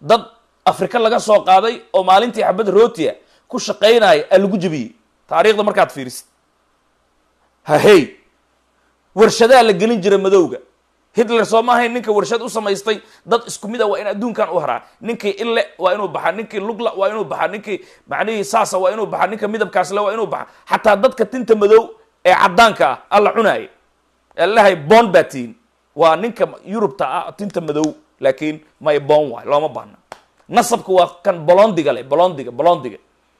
dad afrika laga soo qaaday oo maalintii xabad rootia ku shaqaynaya aa lagu jebiyey taariikhda markaad fiirisid hahey warshadaa la gelin jira madowga hitler soo ma ahayn ninka warshad u samaystay dad isku mid a waa in adduunkan u haraa ninkii ille waa inuu baxaa ninkii lugla waa inuu baxaa ninkii macnihii saasa waa inuu baxaa ninka midabkaasle waa inuu baxaa xataa dadka tinta madow ee caddaanka ah alla cunaaya allahay bon baa tiin waa ninka yurubta ah tinta madow laakiin may bon waay looma baahna nasabka waa kan bolondiga le bolondiga bolondiga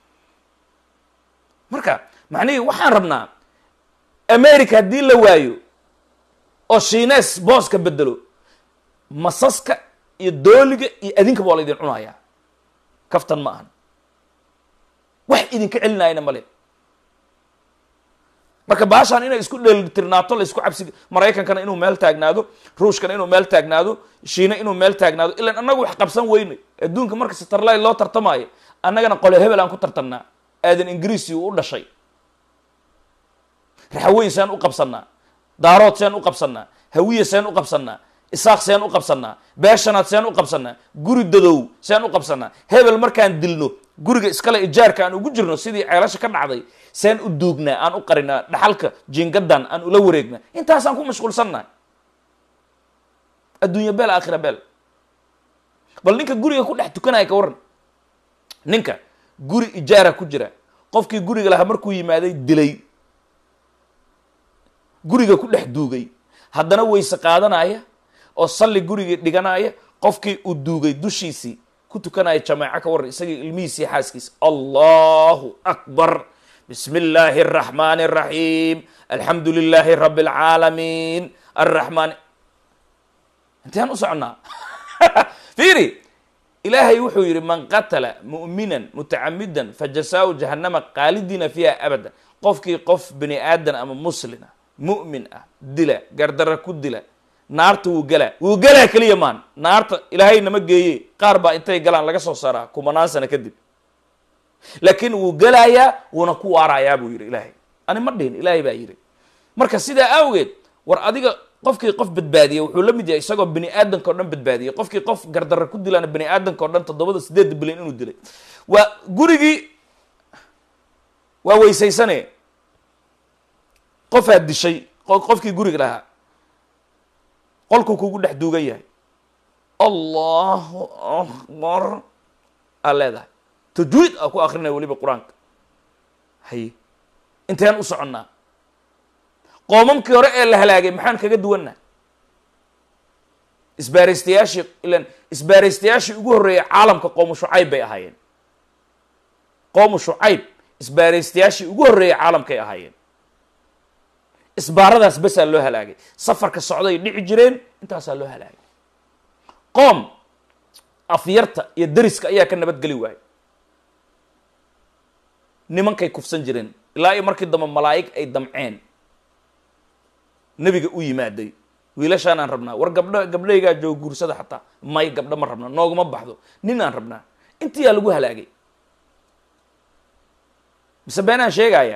marka macnihii waxaan rabnaa america haddii la waayo oo shiines booska bedelo masaska iyo dooliga iyo adinkaba waa la idin cunayaa kaftan ma ahan wax idinka celinayana male marka baashaan inay isku dheelitirnaato la isku cabsi maraykankana inuu meel taagnaado ruushkana inuu meel taagnaado shiina inuu meel taagnaado ilan annagu wax qabsan weyne adduunka marka satarlay loo tartamaayo annagana qole hebel aan ku tartamnaa aadan ingiriisi uu u dhashay raxaweyn seen u qabsanaa daarood seen u qabsanaa hawiye seen u qabsanaa isaaq seen u qabsanaa beeshanaad seen u qabsanaa guri dadow seen u qabsanaa hebel markaan dilno guriga iskale ijaarka aan ugu jirno sidii ceelasha ka dhacday seen u duugnaa aan u qarinaa dhaxalka jingadan aan ula wareegnaa intaasaan ku mashquulsannahay adduunya beel aakhira beel bal ninka guriga ku dhex tukanaya ka waran ninka guri ijaara ku jira qofkii guriga lahaa markuu yimaaday dilay guriga ku dhex duugay haddana weyse qaadanaya oo salli gurigii dhiganaya qofkii uu duugay dushiisii ku tukanaya jamaaco ka waran isagii ilmihiisii xaaskiisa allahu akbar bismi illaahi araxmaani araxiim alxamdu lilaahi rabi alcaalamiin arraxmaan intaan u soconnaa fiiri ilaahay wuxuu yidhi man qatala mu'minan mutacamidan fajasaau jahannama qaalidiina fiiha abada qofkii qof bini aadan ama muslina mu'min ah dila gardara ku dila naarta wuu galaa wuu galaa keliya maan naarta ilaahay nama geeye qaar baa intay galaan laga soo saaraa kumanaan sano kadib laakiin wuu galayaa wuuna ku waarayaa buu yidhi ilaahay ani ma dhihin ilaahay baa yidhi marka sidaa awgeed war adiga qofkii qof badbaadiyey wuxuu la mid yahay isagoo bini aadanka o dhan badbaadiyey qofkii qof gardarra ku dilaana bini aadanka o dhan toddobada sideedda bilyan inuu dilay waa gurigii waa weysaysane qofaad dishay qofkii guriga lahaa qolkuu kugu dhex duugan yahay allahu akbar aa leedahay tajwiid aa ku akrinaya weliba qur-aanka haye inteen u soconnaa qoomamkii hore ee la halaagay maxaan kaga duwannaha isbaaraystayaashii ilan isbaaraystayaashii ugu horreeyay caalamka qoomu shucayb bay ahaayeen qoomu shucayb isbaaraystayaashii ugu horreeyay caalamkay ahaayeen isbaaradaas basaa loo halaagay safarka socday dhici jireen intaasaa loo halaagay qoom afyarta iyo dariska ayaa ka nabadgeli waayay nimankay kufsan jireen ilaa iyo markii dambe malaa'ig ay damceen nebiga u yimaaday wiilashaanaan rabnaa war gabdho gabdhaygaa jooga guursada xataa may gabdho ma rabna nooguma baxdo nin aan rabnaa intiyaa lagu halaagay mise beenaan sheegaya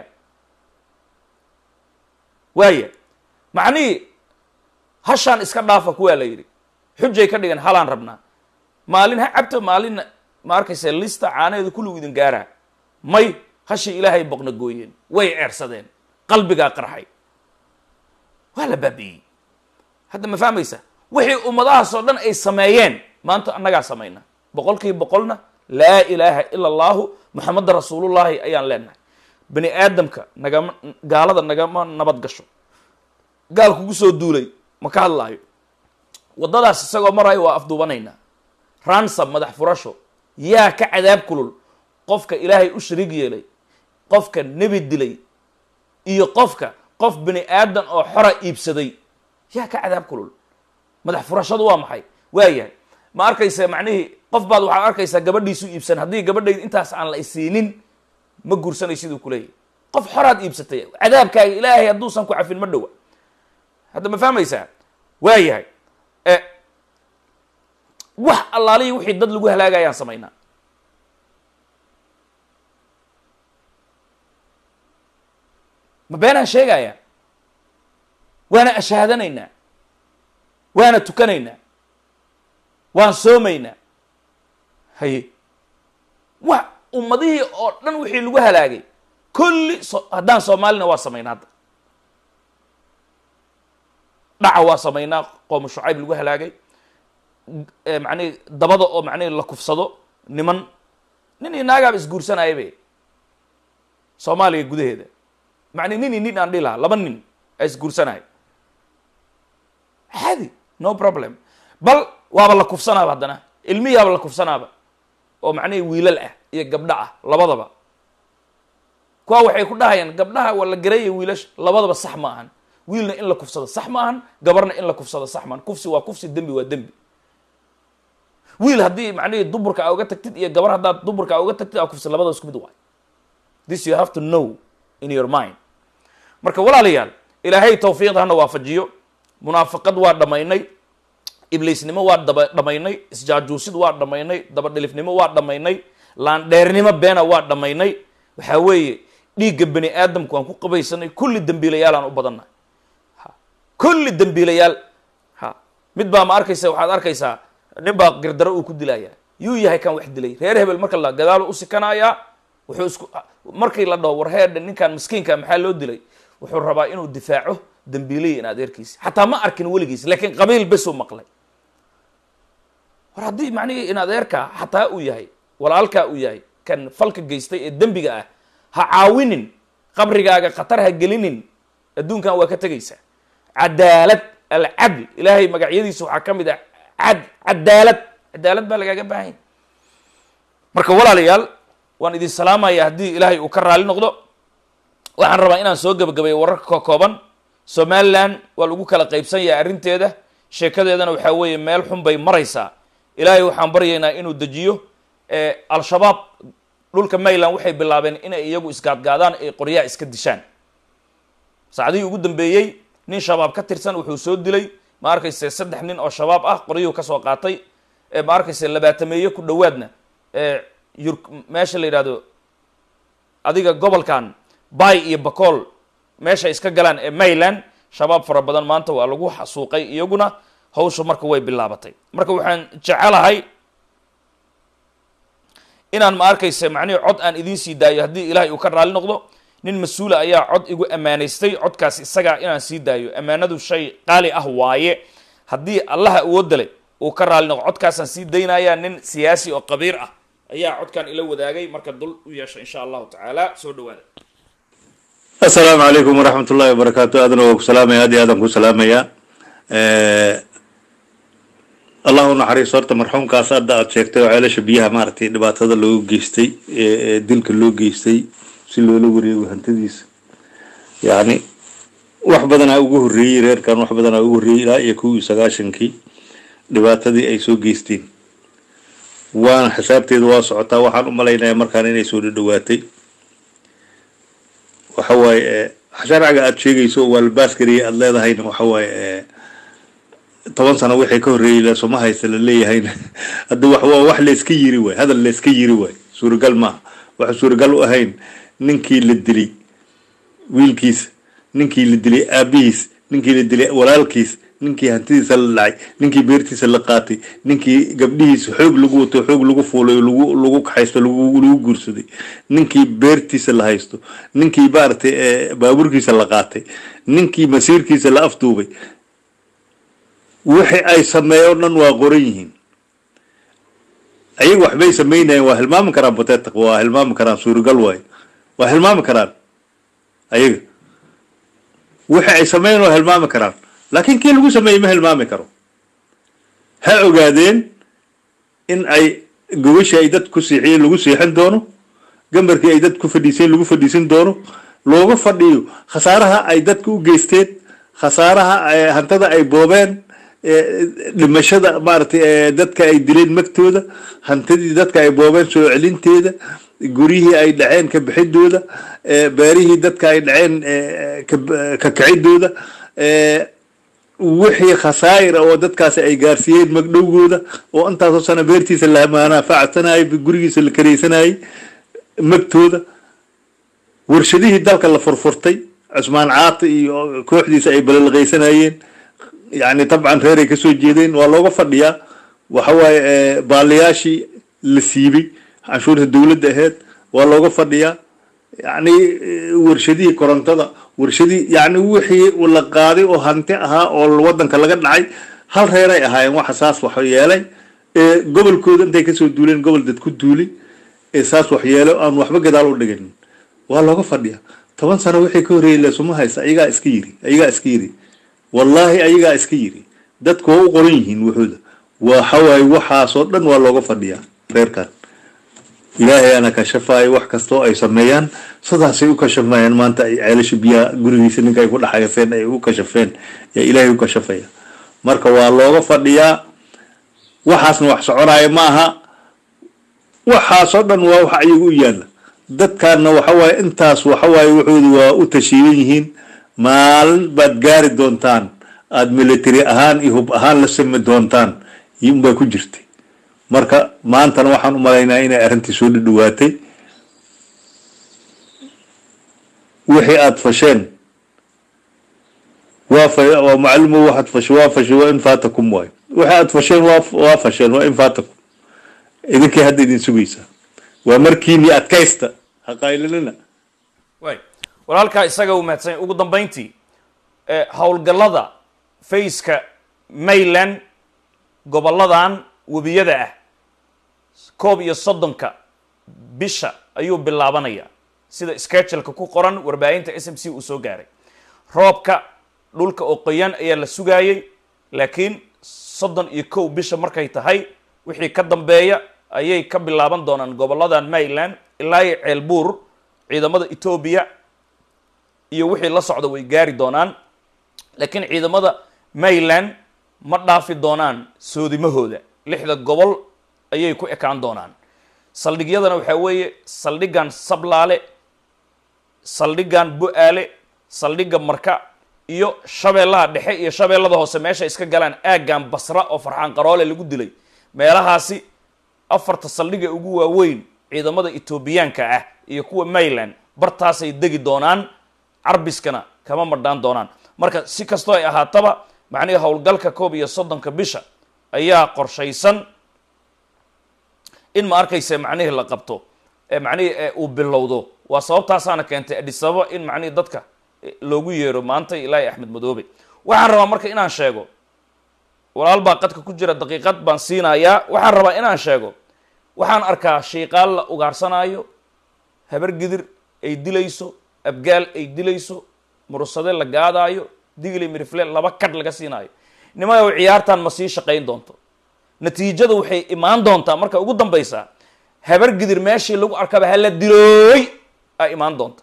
waaya macnihii hashaan iska dhaafa kuwaa la yidhi xujay ka dhigan halaan rabnaa maalin ha cabto maalinna ma arkaysa lista caanaheedu kulligu idin gaaraa may hashii ilaahay boqna gooyeen way ceersadeen qalbigaa qarxay waa la baabi'iyey hadda ma fahmaysa wixii ummadahaas oo dhan ay sameeyeen maanta annagaa samayna boqol kiiba boqolna laa ilaaha ila allahu moxameda rasuulullahi ayaan leenahay bani aadamka nagama gaalada nagama nabad gasho gaal kugu soo duulay ma ka hadlaayo waddadaas isagoo marayo waa afduubanaynaa ransam madax furasho yaa ka cadaab kulul qofka ilaahay u shariig yeelay qofka nebi dilay iyo qofka qof bini aadan oo xora iibsaday yaa ka cadaab kulul madax furashadu waa maxay waayahay ma arkaysa macnihii qof baad waxaad arkaysaa gabadhiisu iibsan haddii gabadhayda intaas aan la isiinin ma guursanay siduu kuleeyahy qof xoraad iibsatay cadaabkaaga ilaahay hadduusan ku cafin ma dhowa hadda ma fahmaysaa waayahay wax allaalihii wixii dad lagu halaagayaan samaynaa ma beenaan sheegaya waana ashaadanaynaa waana tukanaynaa waan soomaynaa haye wa ummadihii oo dhan wixii lagu halaagay kulli so haddaan soomaalina waa samaynaa hadda dhaca waa samaynaa qooma shucayb lagu halaagay macnihi dabada oo macnihi la kufsado niman nin iyo naagaaba isguursanaya be soomaaliya gudaheeda macni nin iyo nin aan dhihi lahaa laba nin a isguursanaya caadi no problem bal waaba la kufsanaaba haddana ilmihiaba la kufsanaaba oo macnihi wiilal ah iyo gabdho ah labadaba kuwa waxay ku dhahayaan gabdhaha waa la garaya wiilasha labadaba sax ma ahan wiilna in la kufsado sax ma ahan gabarna in la kufsado sax maahan kufsi waa kufsi dembi waa dembi wiil haddii macnihii duburka a uga tagtid iyo gabar haddaad duburka a uga tagtid aa kufsi labada isku mid waay this you have to know in your mind marka walaalayaal ilaahay tawfiiqda hana waafajiyo munaafaqad waa dhammaynay ibliisnimo waa daba dhammaynay isjaajuusid waa dhammaynay dabadhilifnimo waa dhammaynay laandheernimo beena waa dhammaynay waxaa weeye dhiigga bani aadamku aan ku qabaysanay kulli dembiilayaal aan u badannahay ha kulli dembiilayaal ha mid baa ma arkaysa waxaad arkaysaa nin baa girdaro uu ku dilayaa yuu yahay kan wax dilay reer hebel marka la gadaalo u sikanayaa wuxuu isku markii la dhaho war heerdhe ninkan miskiinka maxaa loo dilay wuxuu rabaa inuu difaaco dambiilaya in adeerkiisa xataa ma arkin weligiis laakiin qabiil besuu maqlay war haddii macnihii in adeerkaa xataa uu yahay walaalkaa uu yahay kan falka geystay ee dembiga ah ha caawinin qabrigaaga khatar ha gelinin adduunkan waa ka tegaysaa cadaalad alcadl ilaahay magacyadiisa waxaa ka mid ah cad cadaalad cadaalad baa lagaaga baahanya marka walaalayaal waan idin salaamaya haddii ilaahay uu ka raali noqdo waxaan rabaa inaan soo gebagabeeyo wararka ka kooban somalilan waa lagu kala qaybsan yahay arrinteeda sheekadeedana waxaa weeye meel xun bay maraysaa ilaahay waxaan baryaynaa inuu dejiyo al-shabaab dhulka mayland waxay bilaabeen inay iyagu isgaadgaadaan ay qoryaha iska dishaan saacdihii ugu dambeeyey nin shabaab ka tirsan wuxuu soo dilay ma arkayse saddex nin oo shabaab ah qoryuhu kasoo qaatay ma arkayse labaatameeye ku dhowaadna yur meesha la yidhahdo adiga gobolkan bay iyo bacool meesha iska galaan ee mayland shabaab fara badan maanta waa lagu xasuuqay iyaguna hawsha marka way bilaabatay marka waxaan jecelahay inaan ma arkayse macnihii cod aan idiin sii daayo haddii ilaahay uu ka raali noqdo nin mas-uula ayaa cod igu ammaanaystay codkaas isagaa inaan sii daayo ammaanadu shay qaali ah waaye haddii allaha awoodale uu ka raali noqdo codkaasaan sii daynayaa nin siyaasi oo qabiir ah ayaa codkan ila wadaagay marka dul u yeesha insha allahu tacaala soo dhawaada asalaamu calaykum waraxmat ullahi wabarakaatu aadana waa ku salaamaya aad iyo aadaan ku salaamaya allah u naxariiso horta marxuumkaas hadda aad sheegtay oo ceelasha biyaha maaragtay dhibaatada loogu geystay ee dilka loo geystay si loola wareego hantadiisa yacni wax badanaa ugu horreeyey reerkan wax badanaa ugu horreeyey ilaa iyo kow iyo sagaashankii dhibaatadii ay soo geysteen waana xisaabteeda waa socotaa waxaan u malaynayaa markaan inay soo dhadhawaatay waxa waaye sharciga aada sheegayso oo waalbaaskariya aada leedahayna waxa waaye toban sano wixii ka horreeyey leesoma haysta la leeyahayna hadda wax waa wax layska yiri waay hadal layska yiri waay suuragal maaha waxa suuragal u ahayn ninkii la dilay wiilkiisa ninkii la dilay aabihiis ninkii la dilay walaalkiis ninkii hantidiisa la dhacay ninkii beertiisa la qaatay ninkii gabdhihiisa xoog lagu wato xoog lagu fuulay lagu lagu kaxaysto lagu lagu guursaday ninkii beertiisa la haysto ninkii maaragtay baabuurkiisa la qaatay ninkii masiirkiisa la afduubay wixii ay sameeyo o dhan waa qoran yihiin ayaga waxbay sameynayaan waa hilmaami karaan bateetaq waa hilmaami karaan suuragal waayo waa hilmaami karaan ayaga wixii ay sameeyan waa hilmaami karaan laakiin kii lagu sameeyey ma hilmaami karo ha ogaadeen in ay gobashii ay dad ku siixiyeen lagu siixin doono gambarkii ay dad ku fadhiiseen lagu fadhiisin doono looga fadhiyo khasaaraha ay dadka u geysteen khasaaraha hantada ay boobeen dhimashada maaragtay dadka ay dileen magtooda hantadii dadka ay boobeen soo celinteeda guryihii ay dhaceen ka bixidooda beerihii dadka ay dhaceen ka kicidooda wixii khasaa'ira oo dadkaasi ay gaarsiiyeen magdhowgooda oo intaasoo sana beertiisa la manaafacasanayay gurigiisa la karaysanayay magtooda warshadihii dalka la furfurtay cusmaan caati iyo kooxdiisa ay balalaqaysanayeen yacni dabcan reeray kasoo jeedeen waa looga fadhiyaa waxa waaye baaliyaashii la siibay canshuurta dowladda aheyd waa looga fadhiyaa yacni warshadihii korontada warshadihii yacni wixii la qaaday oo hanti ahaa oo waddanka laga dhacay hal reeray ahaayeen waxa saas wax yeelay ee gobolkooda intay kasoo duuleen gobol dad ku duulay ee saas wax yeelay aan waxba gadaal u dhigin waa looga fadhiyaa toban sano wixii ka horreeyay leesuma haysta ayagaa iska yiri ayagaa iska yiri wallaahi ayagaa iska yiri dadku waa u qoran yihiin wuxuuda waxawaaye waxaasoo dhan waa looga fadhiyaa reerkan ilaahay ana kashafaayo wax kastoo ay sameeyaan sidaasay u kashamayaan maanta ay ceelasha biyaha gurigiisa ninka ay ku dhexayaseen ay u kashafeen yaa ilaahay u kashafaya marka waa looga fadhiyaa waxaasna wax soconaya ma aha waxaasoo dhan waa wax ayaga u yaalla dadkaanna waxawaaye intaas waxawaaye wuxuudu waa u tashiidan yihiin maalin baad gaari doontaan aada military ahaan iyo hub ahaan la sami doontaan unbaa ku jirtay marka maantana waxaan u malaynaa inay arrintii soo dhadhawaatay wixii aada fasheen waa fa waa maclumo waxaad fashe waa fashe waa in faatakum waayo wixii aada fasheen waa waa fasheen waa in faatakum idinkay hadda idin sugaysaa waa markiinii adkaysta haqaylinina way walaalkaa isaga uu mahadsanya ugu dambayntii howlgallada fayska mayland gobolladan webiyada ah koob iyo soddonka bisha ayuu bilaabanayaa sida scheduleka ku qoran warbaahinta s m c uu soo gaaray roobka dhulka oo qoyan ayaa la sugaayey laakiin soddon iyo kow bisha markay tahay wixii ka dambeeya ayay ka bilaaban doonaan gobolladan mayland ilaa iyo ceelbuur ciidamada etoobiya iyo wixii la socda way gaari doonaan laakiin ciidamada mayland ma dhaafi doonaan soodimahooda lixda gobol ayay ku ekaan doonaan saldhigyadana waxaa weeye saldhigan sablaale saldhigan bu-aale saldhigga marka iyo shabeellaha dhexe iyo shabeellada hoose meesha iska galaan aaggan basra oo farxaan qaroole lagu dilay meelahaasi afarta saldhiga ugu waaweyn ciidamada etoobiyaanka ah iyo kuwa mayland bartaasay degi doonaan carbiskana kama madhaan doonaan marka si kastoo ay ahaataba macnihii howlgalka koob iyo soddonka bisha ayaa qorshaysan in ma arkaysa macnihii la qabto ee macnihii uu bilowdo waa sababtaasaana keentay adhisababa in macnihii dadka loogu yeero maanta ilaahi axmed madoobe waxaan rabaa marka inaan sheego walaal baa qadka ku jira daqiiqad baan siinayaa waxaan rabaa inaan sheego waxaan arkaa shiiqaal la ugaarsanaayo habar gidir ay dilayso abgaal ay dilayso mursade la gaadaayo digli mirifle laba kadh laga siinaayo nimayow ciyaartan ma sii shaqayn doonto natiijada waxay imaan doontaa marka ugu dambaysaa habar gidir meeshii lagu arkaba hala dilooy aa imaan doonta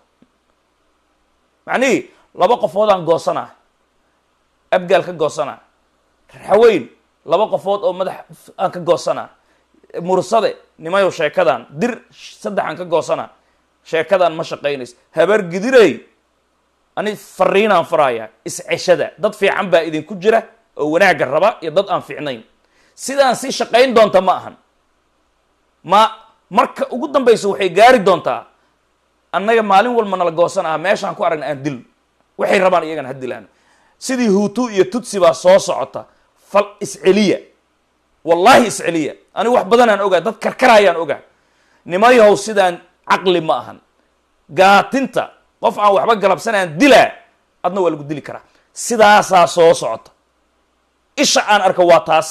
macnihii laba qofood aan goosanaa abgaal ka goosanaa raxaweyn laba qofood oo madax aan ka goosanaa mursade nimayow sheekadan dir saddex aan ka goosanaa sheekadan ma shaqaynayso habar gidirey ani fariinaan faraaya isceshada dad fiican baa idinku jira oo wanaagga raba iyo dad aan fiicnayn sidaan si shaqayn doonta ma ahan ma marka ugu dambaysa waxay gaari doontaa annaga maalin walba nala goosan aha meeshaan ku aragna aan dil waxay rabaan iyagana ha dilaan sidii huutu iyo tutsi baa soo socota fal isceliya wallaahi isceliya ani wax badanaan ogaa dad karkarayaan ogaa nimayahow sidaan caqli ma ahan gaatinta qof aan waxba galabsanaan dilaa adna waa lagu dili karaa sidaasaa soo socota isha aan arka waa taas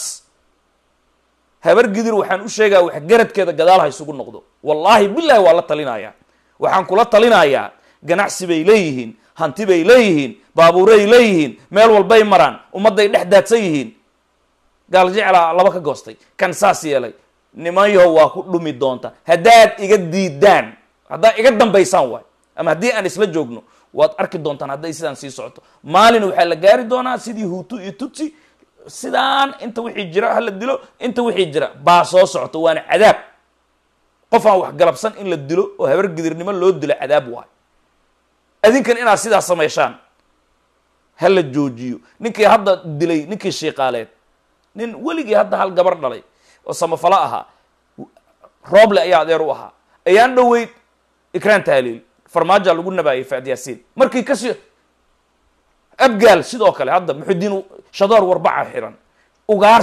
habar gidir waxaan u sheegaa wax garadkeeda gadaal ha isugu noqdo wallaahi bilahi waa la talinayaa waxaan kula talinayaa ganacsi bay leeyihiin hanti bay leeyihiin baabuuray leeyihiin meel walbay maraan ummadday dhex daadsan yihiin gaal jeclaa laba ka goostay kan saas yeelay nimanyaho waa ku dhumi doonta haddaad iga diidaan haddaad iga dambaysaan waay ama haddii aan isla joogno waad arki doontaan hadday sidaan sii socoto maalin waxaa la gaari doonaa sidii huutu iyo tutsi sidaan inta wixii jira hala dilo inta wixii jira baa soo socoto waana cadaab qof aan wax galabsan in la dilo oo habar gidirnimo loo dilo cadaab waay adinkan inaad sidaas samayshaan ha la joojiyo ninkii hadda dilay ninkii shiiqaaleed nin weligii hadda hal gabar dhalay oo samafalo ahaa rooble ayaa adeer u ahaa ayaan dhoweyd ikraan tahliil farmaaja lagu nabaayay faadyaasiin markii kasii abgaal sidoo kale hadda muxudiin shadoor warbaca xiran ugaarsi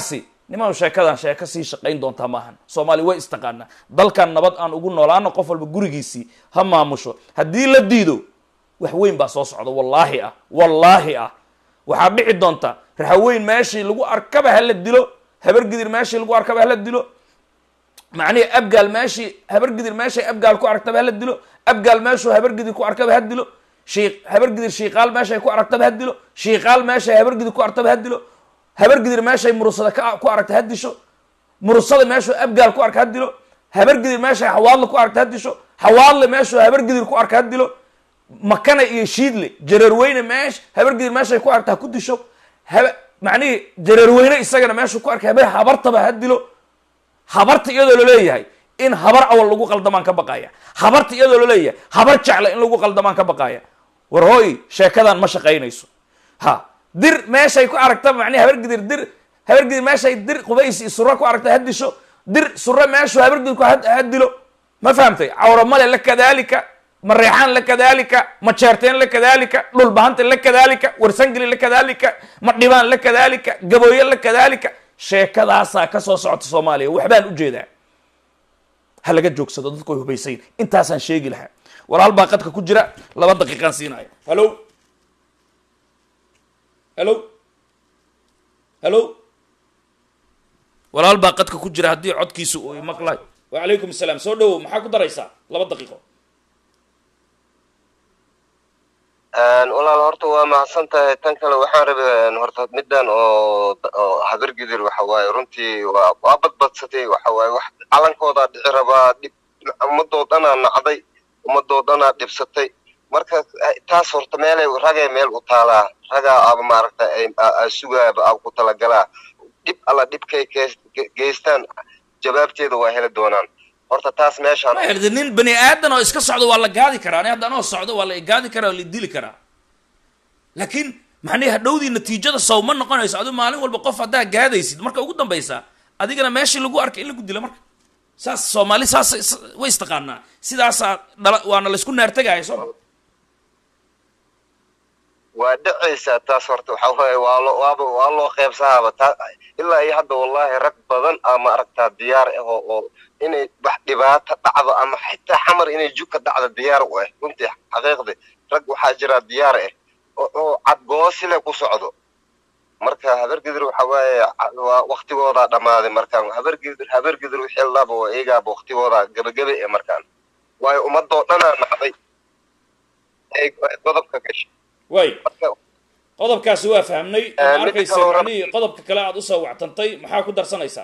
niman sheekadan sheeko sii shaqayn doontaa maahan soomaali way istaqaanaa dalkan nabad aan ugu noolaano qof walba gurigiisii ha maamusho haddii la diido wax weyn baa soo socda wallaahi ah wallaahi ah waxaa dhici doonta raxaweyn meeshii lagu arkaba hala dilo habargidir meeshii lagu arkaba hala dilo macnihii abgaal meeshii habargidir meeshay abgaal ku aragtaba hala dilo abgaal meeshuu habargidir ku arkaba ha dilo shii habargidir shiiqaal meeshay ku aragtaba ha dilo shiiqaal meeshay habargidir ku aragtaba ha dilo habargidir meeshay murusada ka ku aragta ha disho murusada meeshuu abgaal ku arka ha dilo habargidir meeshay xawaadle ku aragta ha disho xawaadle meeshuu habargidir ku arka ha dilo makana iyo shiidle jareerweyne meesh habargidir meeshay ku aragta ha ku disho haba macnihii jareerweyne isagana meeshuu ku arkay habar habartaba ha dilo habarta iyadoo laleeyahay in habar awal lagu qaldamaan ka baqaya habarta iyadoo laleeyahay habar jecla in lagu qaldamaan ka baqaya war hooy sheekadan ma shaqaynayso ha dir meeshay ku aragta macnihi habargidir dir habargidir meeshay dir qubays iyo sura ku aragta ha disho dir sura meeshuu habargidir ku ha dilo ma fahamtay cawra male la kadalika mareexaan la kadalika majeerteen la kadalika dhulbahanta la kadalika warsangeli la kadalika madhibaan la kadalika gabooye la kadalika sheekadaasaa ka soo socota soomaaliya waxbaan ujeedaa ha laga joogsado dadku way hubaysayn intaasaan sheegi lahaa walaal baa qadka ku jira laba daqiiqaan siinaya hallo hallo hallo walaal baa qadka ku jira haddii codkiisa uu maqlay wacalaykum asalaam soo dhawow maxaa ku daraysaa laba daqiiqo walaal horta waa mahadsan tahay tan kale waxaan rabay horta middan oo oo habargidir waxa waaye runtii waa waa badbadsatay waxa waaye wax calankoodaa dhici rabaa dhib ummadoo dhanaa nacday ummadoo dhanaa dhibsatay marka taas horta meelay ragay meel u taalaa ragaa aba maaragta sugaaba aba ku talagalaa dhib alla dhibkay geystaan jawaabteeda waa heli doonaan horta taas meeshaan de nin bani aadan oo iska socdo waa la gaadi karaa ani hadda anoo socdo waa la gaadi karaa waa la dili karaa laakiin macnihi hadhowdii natiijada sow ma noqonayso adigu maalin walba qof haddaa gaadaysid marka ugu dambaysa adigana meeshii lagu arkay in lagu dilo marka saas soomaali saas way istaqaanaa sidaasaa dhala waana laysku naartegaya sooma waa dhacaysaa taas horta waxa waaye waa loo waaba waa loo qeybsahaaba taa ilaa iyo hadda wallahi rag badan aa ma aragtaa diyaar ah oo oo inay wax dhibaato dhacdo ama xitaa xamar inay juka dhacdo diyaar u ah runtii xaqiiqdi rag waxaa jira diyaar ah oo oo cadgoosile ku socdo marka habargidir waxa waaye waa waktigoodaa dhammaaday markaan habargidir habargidir wixii laba oo iyagaaba waktigoodaa gabagabe ee markaan waayo ummadoo dhanaa nacday ay godobka gashay way qodobkaasi waa fahmnay ma arkaysa macnihii qodobka kale aad usoo wactantay maxaa ku darsanaysaa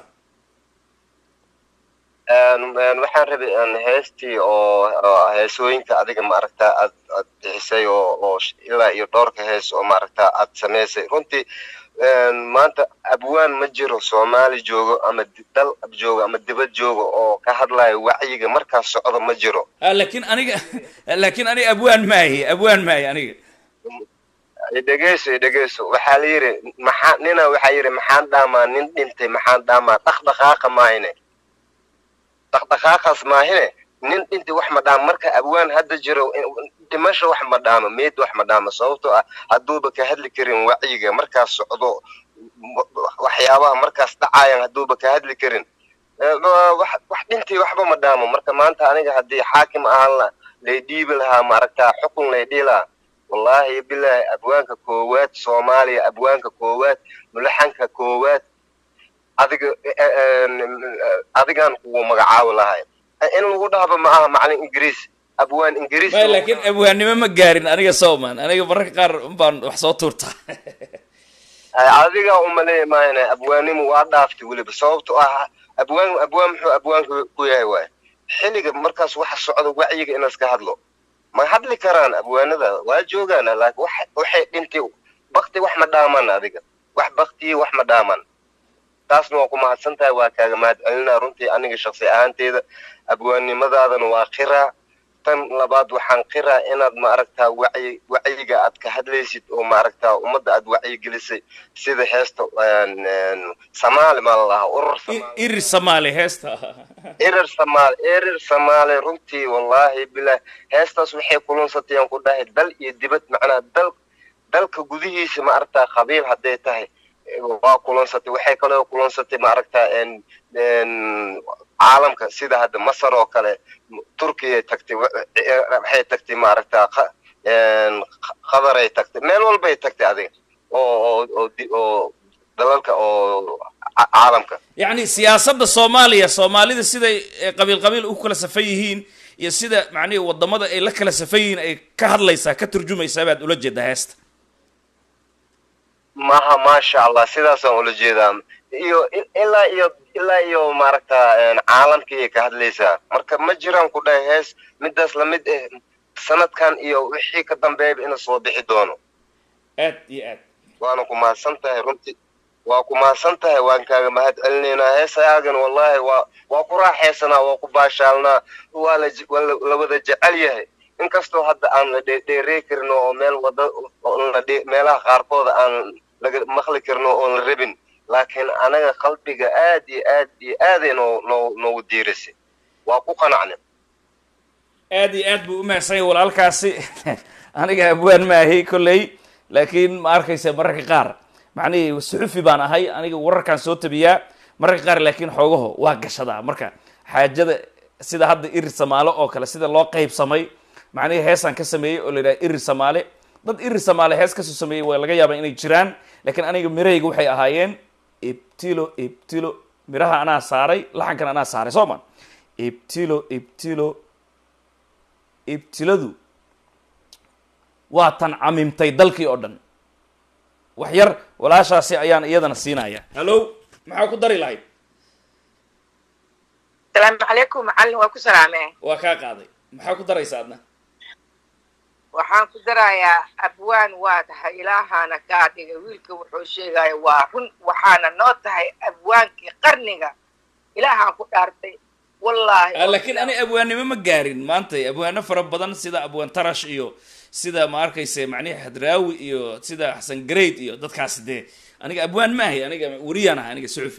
waxaan rabay heestii oo heesooyinka adiga maaragtaa aad aad bixisay oo oo ilaa iyo dhowrka hees oo maaragtaa aad samaysay runtii maanta abwaan ma jiro soomaali joogo ama dal joogo ama dibad joogo oo ka hadlayo wacyiga markaas socdo ma jiro laakiin aniga laakiin aniga abwaan maahi abwaan maahi aniga dhegeyso dhegeyso waxaa la yidhi maxaa nina waxaa yidhi maxaan dhaamaa nin dhintay maxaan dhaamaa dhaqdhaqaaqa maahine dhaqdhaqaaqaas maahine nin dhintay wax ma dhaama marka abwaan hadda jiro dhimasho wax ma dhaama meyd wax ma dhaama sababtoo ah hadduuba ka hadli karin wacyiga markaas socdo waxyaabaha markaas dhacayan hadduuba ka hadli karin wax dhintay waxba ma dhaamo marka maanta aniga haddii xaakim ahaan la lay dhiibi lahaa maaragtaa xukun lay dhihi lahaa wallaahi bilaahi abwaanka koowaad soomaaliya abwaanka koowaad mulaxanka koowaad adiga adigaan kugu magacaabi lahay in lagu dhahba ma aha macalin ingiriis abwaan ingiriis may laakiin abwaannimo ma gaarin aniga sooman aniga mararka qaar unbaan wax soo tuurtaa adigaa umaleeya maayna abwaanimu waa dhaaftay weliba sababto ah abwaan abwaan muxuu abwaanka ku yahay waay xilliga markaas waxa socda wacyiga in laska hadlo ma hadli karaan abwaanada waa joogaan laakiin wax waxay dhintay bakti wax ma dhaaman adiga wax baktiyi wax ma dhaaman taasna waa ku mahadsan tahay waa kaaga mahad celinaa runtii aniga shaksi ahaanteeda abwaannimadaadana waa qiraa tan labaad waxaan qiraa inaad maaragtaa wacyi wacyiga aad ka hadlaysid oo maaragtaa ummadda aad wacyigelisay sida heesta samaali maa lalahaa urur irir samaali heesta erer samaali erer samaali runtii wallaahi bilah heestaas waxay kulunsatay aan ku dhahay dal iyo dibad macnaa dal dalka gudihiisa ma aragtaa qabiil hadday tahay waa kulansatay waxay kaloo kulansatay maaragta en en caalamka sida hadda masar oo kale turkiya tagtay wa- eh, waxay tagtay maaragta qa- en qadaray tagtay meel walbay tagtay adiga oo oo oo di- oo dalalka oo ca- caalamka yacni siyaasadda soomaaliya soomaalida siday eh, qabiil qabiil u kala safan yihiin iyo sida macnihi wadamada ay la kala safan yihiin ay ka hadlaysaa ka turjumaysaa baad ula jeedaa heesta maha maasha allah sidaasaan ula jeedaa iyo i- ilaa iyo ilaa iyo maaragta en caalamkii ka hadlaysaa marka ma jiraan ku dhahay hees midaas lamid eh sanadkan iyo wixii ka dambeeyaba inuu soo bixi doono aad iyo aad waana ku mahadsan tahay runtii waa ku mahadsan tahay waan kaaga mahad celinaynaa heesayaagan wallahi waa waa ku raaxaysanaa waa ku baashaalnaa waa la je- waa la la wada jecel yahay inkastoo hadda aan la dhe- dheerey karin oo meel wada oo la dhe- meelaha qaarkooda aan laga maqli karin oo oon la rabin laakiin anaga qalbiga aad iyo aad iyo aaday noo noo noogu diirisay waa ku qanacnay aad iyo aad buu u mahadsan yahay walaalkaasi aniga abwaan maahi kolley laakiin ma arkaysa mararka qaar macnihii suxufi baan ahay aniga wararkaan soo tabiyaa mararka qaar laakiin xoogaho waa gashadaa marka xaajada sida hadda irir samaale oo kale sida loo qaybsamay macnihii heesaan ka sameeyey oo la yidhaha irir samaale dad irir samaale hees kasoo sameeyey waa laga yaabaa inay jiraan laakiin aniga mirahayga waxay ahaayeen ibtilo ibtilo miraha anaa saaray laxankan anaa saaray soo ma ibtilo ibtilo ibtiladu waa tan camimtay dalkii oo dhan wax yar walaashaasi ayaan iyadana siinaya hallo maxaa ku dari lahayd asalaamu calaykum macallin waa ku salaamee waa kaa qaaday maxaa ku daraysa adna waxaan ku darayaa abwaan waa tahay ilaahana kaa dhigay wiilka wuxuu sheegaya waa run waxaana noo tahay abwaankii qarniga ilaahaan ku dhaartay wallaahi Ah, laakiin ani abwaannimo ma gaarin maanta abwaano fara badan sida abwaan tarash iyo sida ma arkayse macnihi hadraawi iyo sida xasan grade iyo dadkaasi dee aniga abwaan ma ahay aniga weriyaan ahay aniga suxufi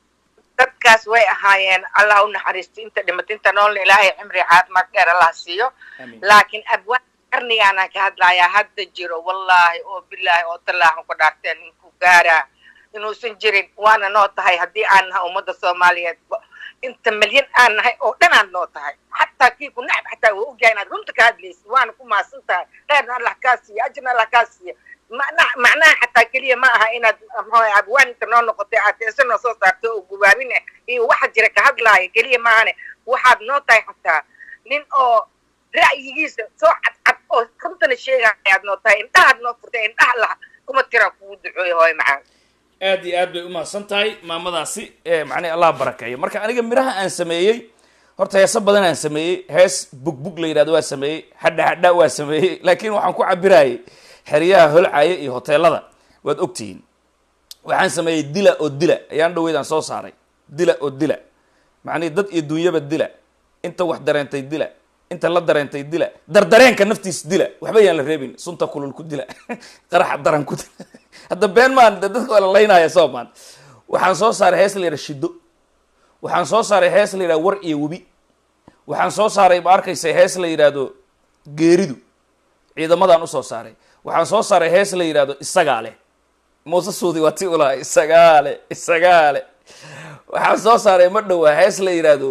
dadkaas way ahaayeen allah u naxariisto inta dhimatay inta noolna ilaahay cimri caafimaad dheer allah siiyo Amiin. laakiin abwaan qarnigaana ka hadlayaa hadda jiro wallaahi oo bilaahi oo tallaahan ku dhaarteen ninku gaaraa inuusan jirin waana noo tahay haddii aan nahay ummadda soomaaliyeed ba- inta milyan aan nahay oo dhan aad noo tahay xataa kii ku nacab xataa waa ogyahay inaad runta ka hadlaysid waana ku mahadsan tahay kheerna allah kaa siiya ajirna allah kaa siiya macna- macnaha xataa keliya ma aha inaad maxaa abwaan inta noo noqotay aad heese noo soo saarto oo gubaabin ah iyo waxa jira ka hadlaaya keliya maahane waxaad noo tahay xataa nin oo ra'yigiisa soo cadcad oo runtana sheegaya aad noo tahay indhahaad noo furtay indhaha laha kuma tira kugu ducooya hooy macaan aad iyo aad bay umahadsan tahay maamadaasi ee macnihi allah barakeeyo marka aniga miraha aan sameeyey horta heeso badan aan sameeyey hees bugbug la yidhahdo waa sameeyey hadha hadha waa sameeyey laakiin waxaan ku cabirayay xeryaha holcaya iyo hoteelada waad ogtihiin waxaan sameeyey dila oo dila ayaan dhaweydaan soo saaray dila oo dila macnihi dad iyo dunyaba dila inta wax dareentay dila inta la dareentay dila dardareenka naftiis dila waxba yaan la reebin sunta kulul ku dila qaraxa daran ku dila hadda been maan de dadka waa la laynaya soo maan waxaan soo saaray hees la yidhaha shido waxaan soo saaray hees la yidhaha war iyo webi waxaan soo saaray ma arkaysa hees la yidhaahdo geeridu ciidamadaan usoo saaray waxaan soo saaray hees la yidhaahdo isagaa leh muuse suudi waa ti ulaha isagaa leh isagaa leh waxaan soo saaray ma dhowaa hees la yidhaahdo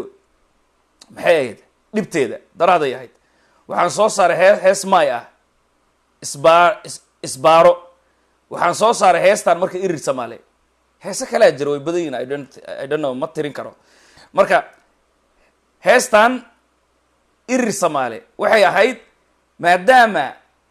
maxay ahayd dhibteeda daraaday ahayd waxaan soo saaray hee hees maay ah isbaa is- isbaaro waxaan soo saaray heestaan marka irir samaale heese kalea jira way badan yihin I don't, I don't know ma tirin karo marka heestan irir samaale waxay ahayd maadaama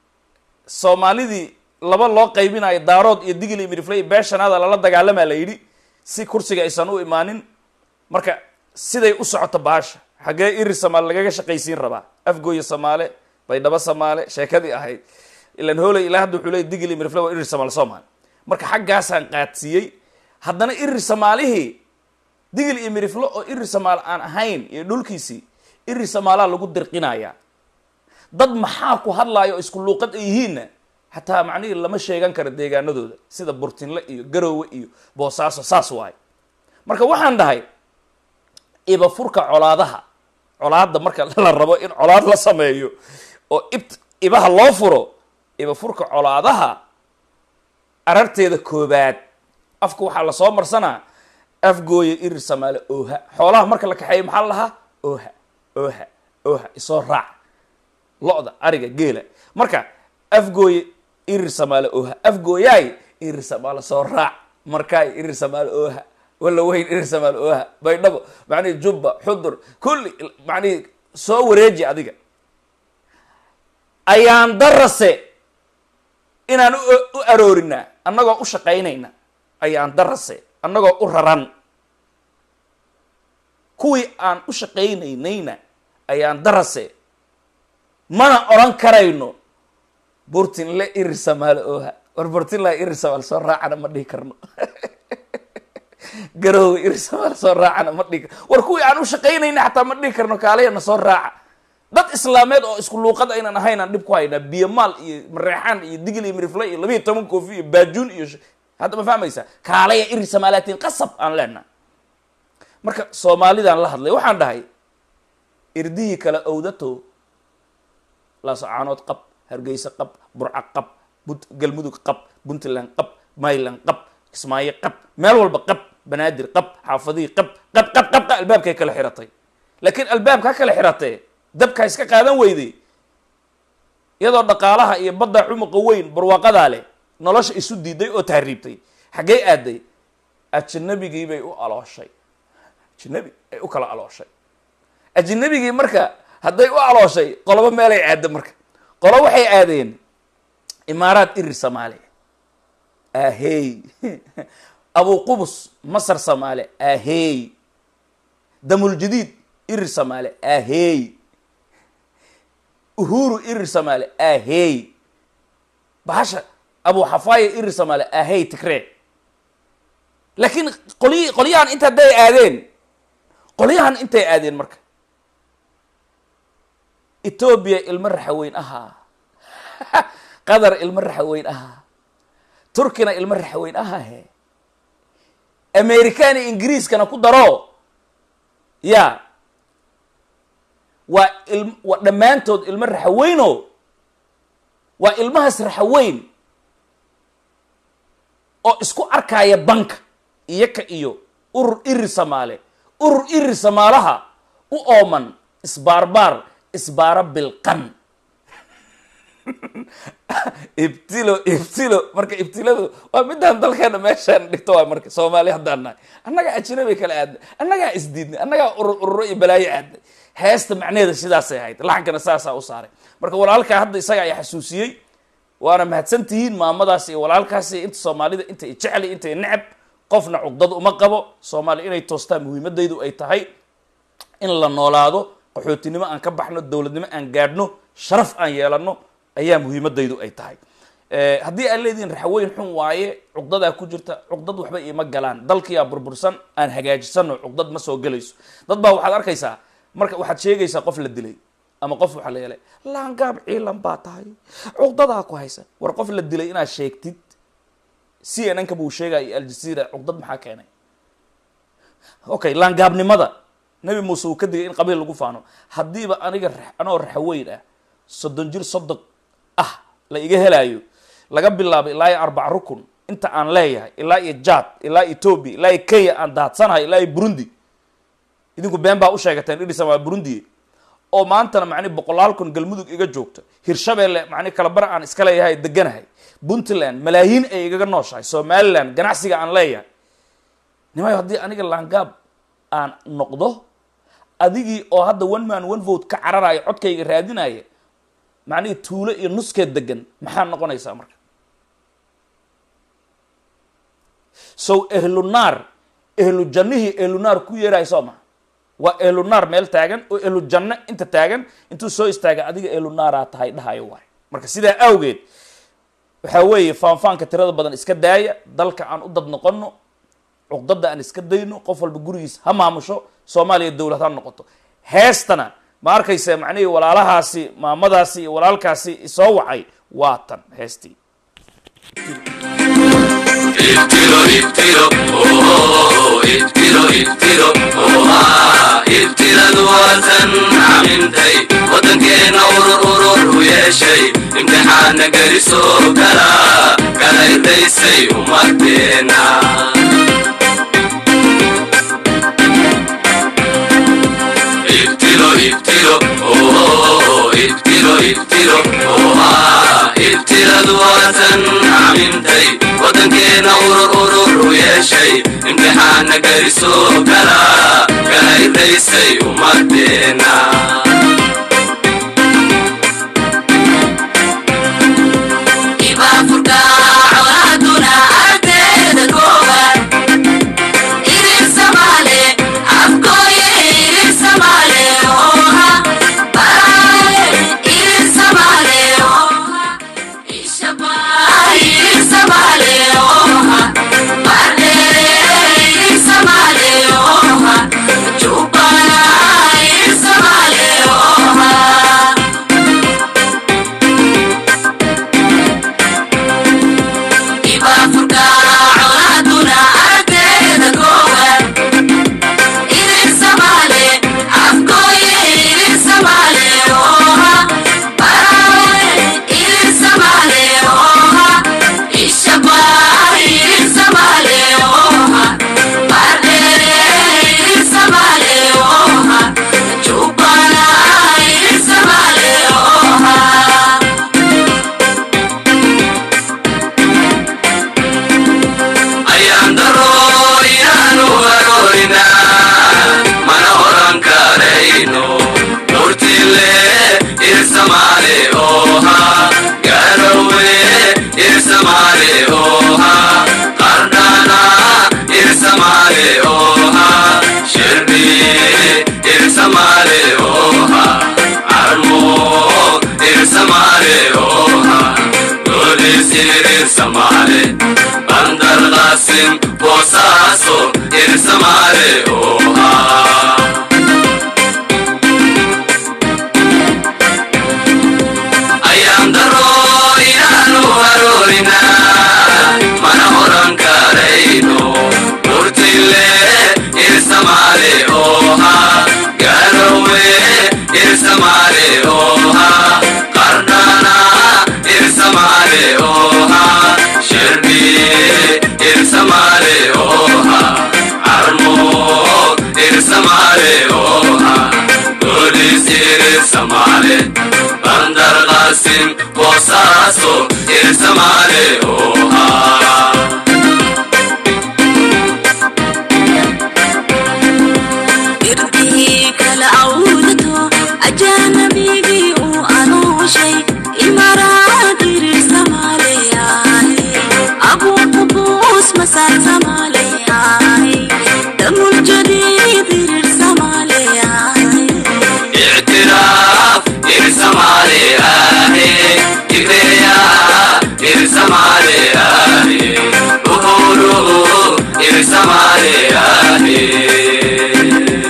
soomaalidii laba loo qaybinayo daarood iyo digil iyo midifle iyo beeshanaada lala dagaalamaa la yidhi si kursiga aysan u imaanin marka siday u socoto baasha xaggee irir samaale lagaga shaqaysiin rabaa afgooya samaale baydhabo samaale sheekadii ahayd ilan hooley ilaa hadda wuxuu leey digil iyo midifle waa irir samaale soomaali marka xaggaasaan qaadsiiyey haddana irir samaalihii digil iyo midifle oo irir samaale aan ahayn iyo dhulkiisii irir samaalaa lagu dirqinayaa dad maxaa ku hadlaaya oo isku luuqad ay yihiinna xataa macnihii lama sheegan karo deegaanadooda sida burtinle iyo garoowe iyo boosaaso saas waayo marka waxaan dhahay iba furka colaadaha colaadda marka la rabo in colaad la sameeyo oo ibt ibaha loo furo iba furka colaadaha ararteeda koobaad afka waxaa lasoo marsanaa afgooya irir samaale ooha xoolaha marka la kaxeeyo maxaa la lahaa ooha ooha ooha isoo raac lo-da ariga geela marka afgooye irir samaale ooha afgooyaay irir samaale soo raac markaay irir samaale ooha walla weyn irir samaale ooha baydhabo macnihi jubba xudur kulli macnihi soo wareeji adiga ayaan darase inaan u u aroorinaa annagoo u shaqaynayna ayaan darase annagoo u raran kuwii aan u shaqaynaynayna ayaan darase mana odhan karayno burtinle irir samaale ooha war burtinla irir samaale soo raacana ma dhihi karno garoowe irir samaale soo raacana ma dhihi karno war kuwii aan u shaqaynayna xataa ma dhihi karno kaalayana soo raaca dad islaameed oo isku luuqad aynan ahayn aan dhib ku haynaa biyomaal iyo mareexaan iyo digil iyo mirifle iyo labiiyo toban koofi iyo baajuun iyo sh- hadda ma fahmaysaa kaalaya irir samaalaatiin qasab aan leenaha marka soomaalidaan la hadlay waxaan dhahay irdihii kale owdato laasacaanood qab hargeysa qab burca qab Bunt- galmudug qab puntland qab mayland qab kismaayo qab meel walba qab banaadir qab xaafadihii qab qab qab qab qab albaabkay kala xiratay laakiin albaabka kala xiratee dabka iska qaadan weyday iyadoo dhaqaalaha iyo badda cumuqa weyn barwaaqadaa leh nolosha isu diiday oo tahriibtay xaggee aaday ajnabigii bay u alooshay ajnabi ay u kala alooshay ajnabigii marka hadday u alooshay qolobo meelay aada marka qolo waxay aadeen imaaraad irir soomaali ahey abu qubus masar soomaali ahey damuljadiid irir soomaali ahey uhuru irir soomaali ahey bahasha abu xafaaya irir soomaali ahey tigree laakiin qolyi qolyahan inta hadday aadeen qolyahan intay aadeen marka etoobiya ilmo raxaweyn ahaa qatar ilmo raxaweyn ahaa turkina ilmo raxaweyn ahaa he americani ingiriiskana ku daro ya waa il waa dhammaantood ilmo raxaweyno waa ilmahaas raxaweyn oo isku arkaya banka iyaka iyo urur irir samaale urur irir samaalaha u ooman isbaarbaar isbaaro bilqan ibtilo ibtilo marka ibtiladu waa midaan dalkeena meeshaan dhigto waa marka soomaali haddaan nahay annagaa ajnabi kala aadnay annagaa isdiidnay annagaa urur ururo iyo balaayo aadnay heesta macnaheeda sidaasay ahayd laxankana saasaa u saaray marka walaalkaa hadda isaga ayaa xasuusiyey waana mahadsan tihiin maamadaas iyo walaalkaas iyo inta soomaalida inta i jecli inta i necab qofna cugdad uma qabo soomaali inay toostaan muhiimadaydu ay tahay in la noolaado qaxootinimo aan ka baxno dowladnimo aan gaadhno sharaf aan yeelano ayaa muhiimadaydu ay tahay haddii aad leedihiin raxweyn xun waaye cugdadaa ku jirta cugdad waxba iima galaan dalkiyaa burbursan aan hagaajisano cugdad ma soo gelayso dad baa waxaad arkaysaa marka waxaad sheegaysaa qof la dilay ama qof waxaa la yeelay laangaab ciilan baa tahay cugdadaa ku haysa war qof la dilay inaad sheegtid c n n ka buu sheegaya iyo aljazeera cugdad maxaa keenay okay laangaabnimada nabi muuse uu ka digay in qabiil lagu faano haddiiba aniga ra- anoo raxaweyn ah soddon jir soddon ah la iga helaayo laga bilaabo ilaa iyo arbac rukun inta aan leeyahay ilaa iyo jad ilaa ethoobia ilaa iyo kenya aan daadsanahay ilaa iyo burundi idinku been baa u sheegateen idhisan waa burundi oo maantana macni boqolaal kun galmudug iga joogta hirshabeelle macni kalabar aan iska leeyahay deganahay puntland malaayiin ay igaga nooshahay somaliland ganacsiga aan leeyahay nimayo haddii aniga laangaab aan noqdo adigii oo hadda one man one vote ka cararaya codkayga raadinaya macnihii tuulo iyo nuskeed degan maxaa noqonaysaa marka sow ehlu naar ehlu jannihii ehlu naar ku yeerahay soo maha waa ehlu naar meel taagan oo ehlu janno inta taagan intuu soo istaaga adiga ehlu naaraa tahay dhahayo waay marka sidaa awgeed waxaa weeye faanfaanka tirada badan iska daaya dalka aan u dad noqono cuqdada aan iska dayno qof walba gurigiis ha maamusho soomaaliya dowlad ha noqoto heestana ma arkaysa macnihii walaalahaasi maamadaasi iyo walaalkaasi isoo wacay waa tan heestii ibtilo ibtilo oh ibtilo ibtilo oha ibtiladu waatan camintay wadankeena urur urur u yeeshay imtixaana gelisoo kala kala irdaysay umadeena ibtilo ibtilo oh ibtilo ibtilo oha ibtiladu waatan camintay wadankeena urur urur u yeeshay imtixaana gariso kala kala irdaysay umadeena ayaan daro inaanu haroorina mana oran karayno murtile irsamaale oha garowe irsamaale oha qardana irsamaale oha shirbi irsamaale oha armo irsamaale oha dolis irsamaale bandar qasim boosaaso irsamaale oha ayaan daro inaanu haroorina mana oran karayno murtile irsamaale oha garowe irsamaale oha qardana irsamaale oha shirbi irsamaale oha armo irsamaale oha dolis irsamaale bandar qasim boosaaso irsamaale oha irdihii kala awdato ajaanabigii uu anuushay imaraad irir samaaleyahay abuuqubuus masaar samaaleyahay damul jadiid irir samaaleyahay اعتراف ارسمالي آهي تقريا ارسمالي آهي ظهوره ارسمالي آهي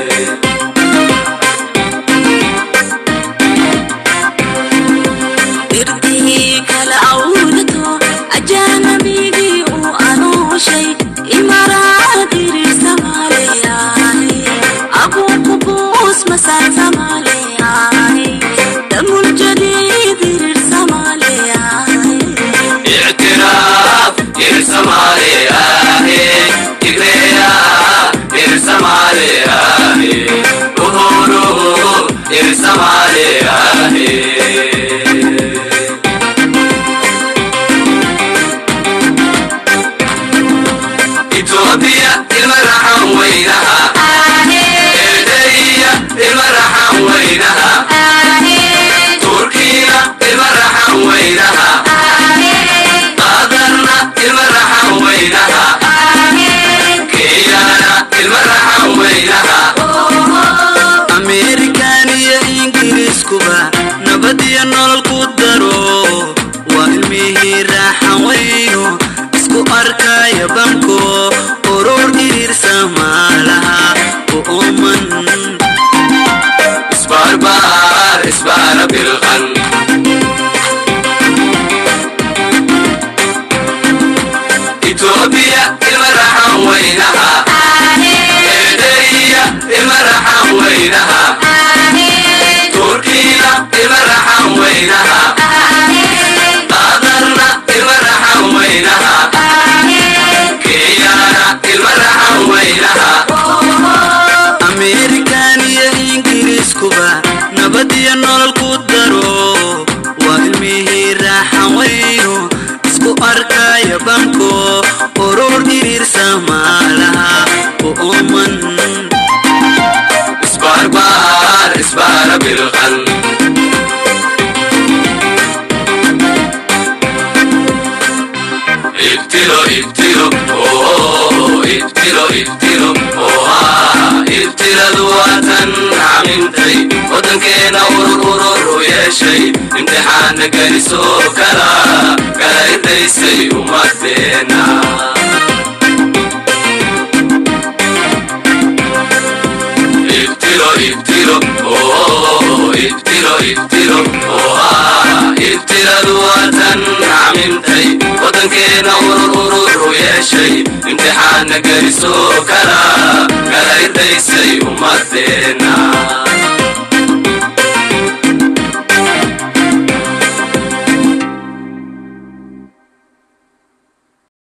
irdihii kala awdato ajaanabigii uu anuushay imaraad irir samaaleyahay abuuqubuus masaar samaaleyahay damul jadiid irir samaaleyahay اعتراف ارسمالي آهي تقريا ارسمالي آهي ظهوره ارسمالي آهي إثيوبيا المرحم وينها إيديا المرحم وينها تركيا المرحم وينها قادرنا المرحم وينها كيانا المرحم وينها ameerikan iyo ingiriiskuba nabad iyo nolol ku daro waa ilmihii raaxan weyno isku arkaya banko urur iriirsa maalaha u ooman اسباربار اسبار بالغن إثيوبيا المرحم وينها إيديا المرحم وينها تركيا المرحم وينها قادرنا المرحم وينها camimtay waddankeena urur urur u yeeshay imtixaana gelisoo kala kala irdaysay ummadeena ibtilo ibtilo oh ibtilo ibtilo oh ah ibtiladu waatan camimtay waddankeena urur urur u yeeshay imtixaana gelisoo kala kala irdaysay ummadeena